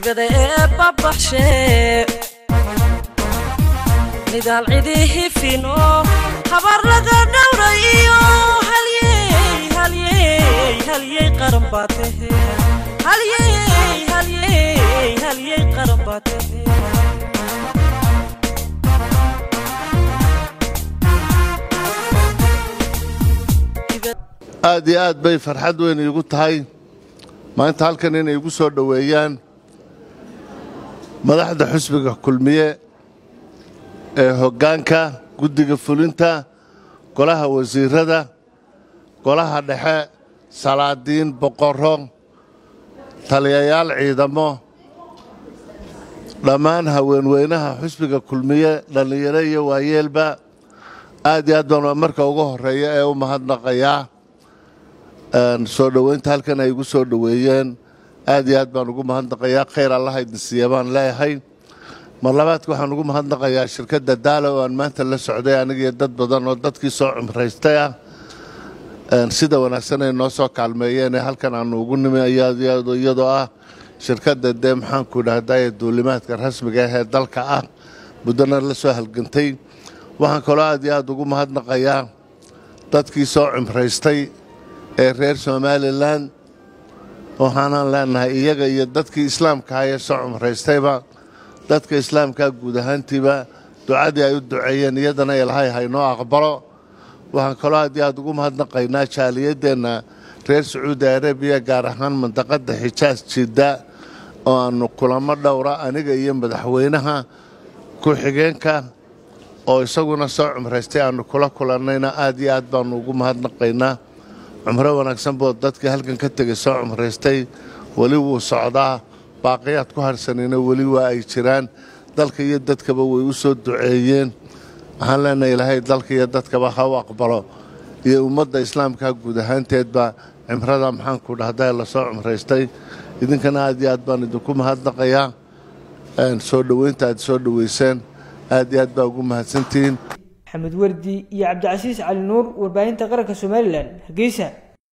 hibada ee babaxshe midaal cidii hifino habar laga dhowrayo halyey halyey halyey qaran baa tahe halyey halyey halyey qaran baa tahe aad iyo aad bay farxad weyn iigu tahay maanta halkan inay igu soo dhoweeyaan madaxda xusbiga kulmiye ee hoggaanka guddiga fulinta golaha wasiirada golaha dhexe salaadiin boqorro taliyayaal ciidamo dhammaan haweenweynaha xusbiga kulmiye dhallinyaro iyo waayeelba aad iyo aad baan marka ugu horreeya ee u mahadnaqayaa soo dhoweynta halkan ay igu soo dhoweeyeen aad iyo aad baan ugu mahadnaqayaa khayr allaha idin siiya baan leeyahay mar labaadka waxaan ugu mahadnaqayaa shirkadda daala oo aan maanta la socday anigiyo dad badan oo dadkii soo cumraystay ah sida wanaagsan ay noo soo kaalmeeyeen ee halkan aanu ugu nimi iyadoo ah shirkadda dee maxaanku idhahdaye duulimaadka rasmiga ah ee dalka ah muddona la soo halgantay waxaan kaloo aad iyo aad ugu mahadnaqayaa dadkii soo cumraystay ee reer somalilan waxaanaan leenahay iyaga iyo dadkii islaamkaha ee soo cumraystayba dadka islaamkaa guud ahaantiiba ducadii ay u duceeyeen iyadana ilahay haynoo aqbalo waxaan kaloo aad iyo aad ugu mahadnaqaynaa jaaliyadeenna reer sacuudi arabiya gaar ahaan mandaqadda xijaas jidda oo aannu kulamo dhowra aniga iyo madaxweynaha ku-xigeenka oo isaguna soo cumraystay aannu kula kulannayna aad iyo aad baannu ugu mahadnaqaynaa cumro wanaagsan boo dadkii halkan ka tegay soo cumraystay weli wuu socdaa baaqiyaad ku harsanayna weli waa ay jiraan dalka iyo dadkaba way u soo duceeyeen waxaan leenahay ilaahay dalka iyo dadkaba ha u aqbalo iyo ummadda islaamka guud ahaanteedba cimrada maxaanku dhahda lasoo cumraystay idinkana aad iyo aad baan idinku mahadnaqayaa soo dhoweynta aad soo dhoweyseen aad iyo aad baa ugu mahadsantihiin maxamed wardi iyo cabdicasiis cali nuur warbaahinta qaranka somalilan hargeysa